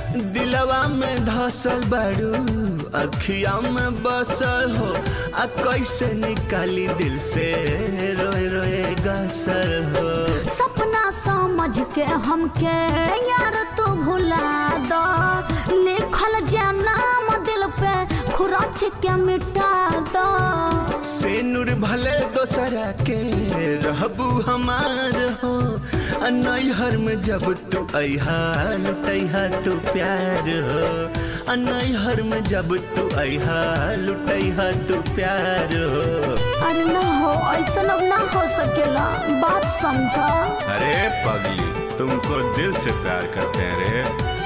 दिलवा में धसल बारू अखिया में बसल हो आ कैसे निकाली दिल से रोए रोए गसल हो सपना समझ के हमके यार तू भुला दो लिखल जे नाम दिल पे खुरच के मिटा दो से नूर भले दोसरा के रहबू हमार हो आ नैहर में जब तू अहा लुटैहा तू प्यार हो आ नैहर में जब तू अहा लुटैहा तू प्यार हो अरे ना हो ऐसा अब ना हो सकेला बात समझा अरे पगली तुमको दिल से प्यार करते हैं रे